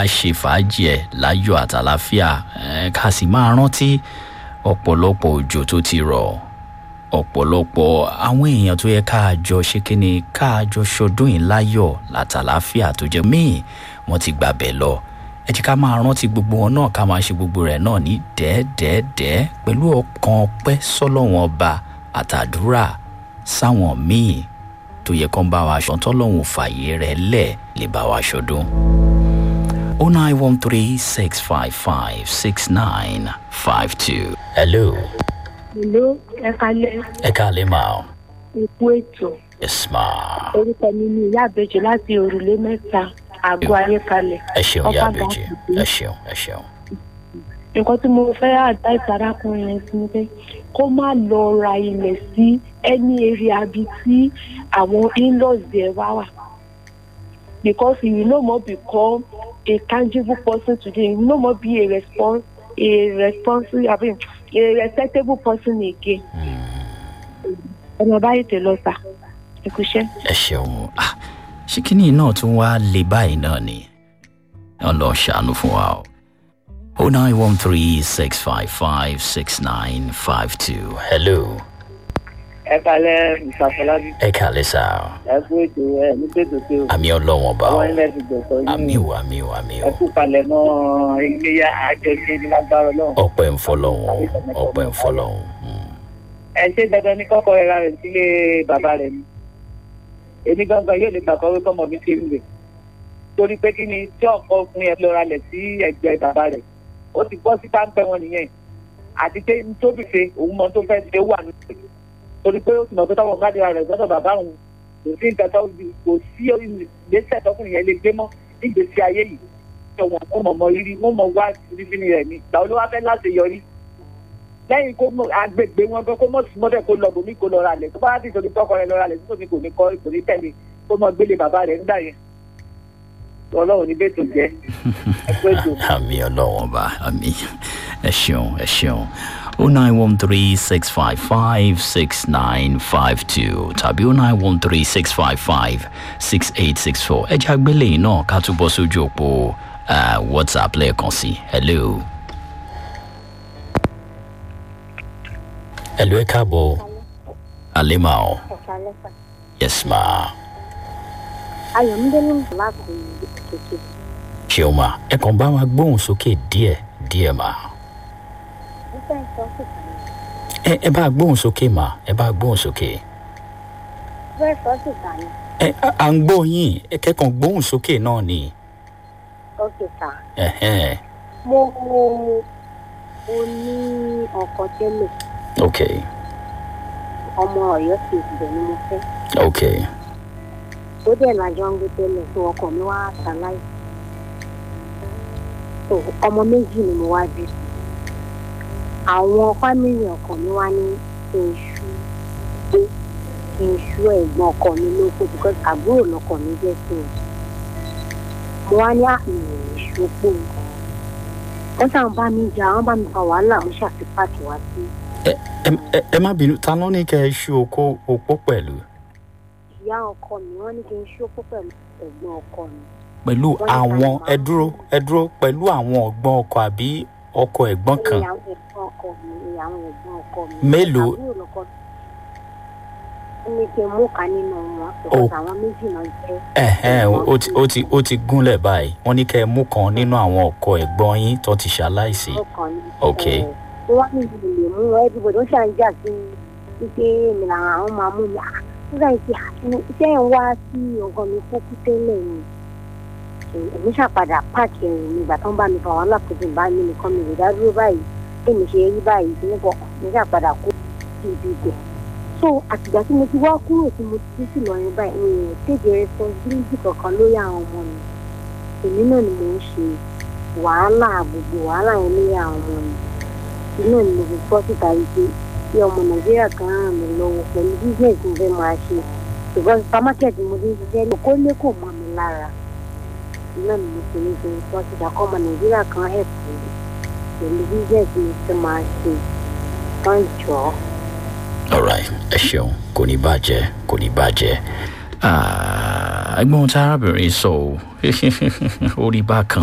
ṣe fàájì ẹ̀ láyọ̀ àtàláfíà ẹ̀ ká sì máa rántí ọ̀pọ̀lọpọ̀ òjò tó ti rọ̀ ọ̀pọ̀lọpọ̀ àwọn èèyàn tó yẹ ká jọ ṣe kíni ká jọ ṣọdún yìí láyọ̀ látàláfíà tó jẹ́ míì wọ́n ti gbàbẹ̀ lọ ẹ jẹ́ ká máa rántí gbogbo wọn náà ká máa ṣe gbogbo rẹ̀ náà ní dẹ́ẹ́dẹ́ẹ́dẹ́ pẹ̀lú ọkàn ọpẹ́ sọ́lọ́wọ́n ọba àtàdúrà sáwọn míì tó yẹ kán bá wa ṣọ̀tọ́ lọ́hùn fàyè rẹ̀ lẹ̀ lè bá wa ṣọdún. 09136556952. Hello. Hello, ẹ kalẹ̀ Ẹ káàlẹ́ máa o. ikú ètò. Yes ma. Orúkọ mi ni ìyá àbẹ̀jẹ̀ láti òrùlé mẹ́ta àgọ́ ayé kalẹ̀. Ẹ ṣeun ìyá Ọba àbèjì. Gàdúgbò. Ẹ ṣeun ẹ ṣeun. Nǹkan tí mo fẹ́ advice arákùnrin yẹn sí ni pé kó má lọ ra ilẹ̀ sí any area bí tí àwọn in-laws ẹ̀ wá wà. Because he will no more become a tangible person today. He will no more be a respons a responsible I mean, a respectable person again. Ọmọ báyìí tẹ̀ lọ sà. Ẹ kú iṣẹ́. Ẹ ṣeun. Ah, ṣé kíní náà tún wá lè báyìí náà ni? Ọlọ́ ṣàánú fún wa o. 09136556952. Hello. ẹ kalẹ ìsàfọlábí Ẹ káàlẹ́ sá o. ẹ kú ètò ẹ ní tètò tí o Àmì ọlọ́wọ́n bá o. àwọn ilẹ̀ ti gbọ̀sọ̀ Àmì o àmì o àmì ẹ o. kú palẹ̀ mọ́ iléyà àjọṣe ní lágbára náà. Ọpẹ́ ń fọlọ́hún o. Ọpẹ́ ń fọlọ́hún. Mm. ẹ ṣe dandan ní kọ́kọ́ ẹ̀ra rẹ̀ sílé bàbá rẹ̀ ni èmi gangan yóò lè gbà kọ́ wípé ọmọ mi ti ń rè torí pé kí ni tí ọkọ ọkùnrin ẹ lọ́ra lẹ̀ sí ẹgbẹ́ bàbá rẹ̀ ó ti gbọ́ sí páńpẹ́ wọn nìyẹn àti pé tóbi ṣe òun mọ tó fẹ́ ṣe wà nínú rẹ̀ torí pé ó ti mọ̀ pé tọwọ́ gbádùn rẹ̀ sọ́dọ̀ bàbá òun kò sí nǹkan tó kò sí ìgbésẹ̀ tọkùnrin yẹn lè gbé mọ́ nígbèsí ayé yìí wọn ò mọ̀ mọ́ rírí wọn mọ̀ wá rírí rẹ̀ ni ìgbà olówó fẹ́ láti yọrí lẹ́yìn kó mọ agbègbè wọn gan kó mọ̀ sí mọ́tẹ́ kó lọ bòmí kó lọ ra lẹ̀ tó bá ti torí tọkọ rẹ̀ lọ ra lẹ̀ tó tóbi kò ní kọ́ kò ní tẹ̀lé kó mọ gbélé bàbá rẹ̀ nígbà yẹn ọlọ́run ní bẹ́ẹ̀ tó jẹ́ ẹgbẹ́ ètò. àmì ọlọ́wọ́n bá àmì ẹ ṣeun ẹ ṣeun 09136556952 tàbí 09136556864 ẹ jẹ́ àgbélé yìí náà ká túbọ̀ sójú òpó ah, whatsapp lẹ́ẹ̀kan sí hello. hello ẹ káàbọ̀ alema o yes ma ayọ̀mídé ló ń bọ̀ láti kékeré ṣeun ma ẹ kàn bá wa gbóhùn sókè díẹ̀ díẹ̀ ma. mo fẹ́ sọ síta ni ẹ ẹ bá gbóhùn sókè mà ẹ bá gbóhùn sókè mo fẹ́ sọ síta ni ẹ à- à ń gbọ́ yín ẹ kẹ́kàn gbóhùn sókè náà ni ó sì ta ẹ̀hẹ́n mo mo mo ní ọkọ tẹ́lẹ̀ ok ọmọ ọ̀yọ́ sì ibẹ̀ ni mo fẹ́ ok tó dẹ̀ lájọ ń gbé tẹ́lẹ̀ tó ọkọ mi wá ṣaláì tó ọmọ méjì ni mo wá bí àwọn fámìlì ọkọ mi wá ní kí n ṣú pé kí n ṣú ẹ̀gbọ́n ọkọ mi lóko because àbúrò lọkọ mi jẹ́ sí mi mo wá ní àmì ìṣòpò wọ́n sàn bá mi jà wọ́n bá mi fa wàhálà mo ṣàfipáàkì wá sí ẹ ẹ ẹ má bínú ta ló ní kẹ́ ẹ ṣú okó opó pẹ̀lú ìyá ọkọ mi wọ́n ní kí n ṣòpò pẹ̀lú ẹ̀gbọ́n ọkọ mi pẹ̀lú Wọ́n ní ká àwọn lè ẹ máa- dúró ẹ dúró pẹ̀lú àwọn ọ̀gbọ́n ọkọ àbí ọkọ ẹ̀gbọ́n kan ìyàwó ẹ̀gbọ́n ọkọ mi ìyàwó ẹ̀gbọ́n ọkọ mi. Mélòó? àbúrò lọkọ mi. ó ní kí n mú kan nínú wọn because àwọn méjì náà jẹ́. ẹ̀hẹ́n ó ti ó ti ó ti gúnlẹ̀ báyìí wọ́n ní kẹ́ ẹ mú kan nínú àwọn ọkọ ẹ̀gbọ́n yín tó ti ṣaláìsí ọkàn ní. Ok. ó wá ní ìlú lè mú wọn everybody ó ṣàn jà sí i wípé èmi làwọn àwọn máa mú mi. Ah, nígbà tí iṣẹ́ yẹn wá sí ọgàn mi kókó tẹ́lẹ̀ ni èmi ṣàpadà páàkì ẹ̀rù mi ìgbà tó ń bá mi fa wàhálà kó tó ń bá mi nìkan mi lè dá dúró báyìí èmi ṣe rí báyìí tí nípa mi ṣàpadà kó sí ibi ibẹ̀. so àtìgbà tí mo ti wá kúrò tí mo ti sì lọ yẹn báyìí mi ò tètè responsibility kankan lórí àwọn ọmọ mi èmi náà ni mò ń ṣe wàhálà gbogbo wàhálà yẹn lórí àwọn ọmọ mi inú mi mo fi bọ́ síta yìí pé kí ọmọ nàìjíríà kan ràn mí lọ́wọ́ pẹ̀lú business mo fẹ́ máa ṣe ṣùgbọ́n supermarket mo ti ń ṣiṣẹ́ ní kó lé kò mọ́ mi lára iná ni mo fi ní kí n bọ́ síta kọ́ ọmọ nàìjíríà kan help mi pẹ̀lú business mo fẹ́ máa ṣe wọ́n jọ ọ́. alright ẹ ṣeun kò ní bàjẹ́ kò ní bàjẹ́ Ah, ẹgbọ́n tí arábìnrin sọ ọ́ orí bákan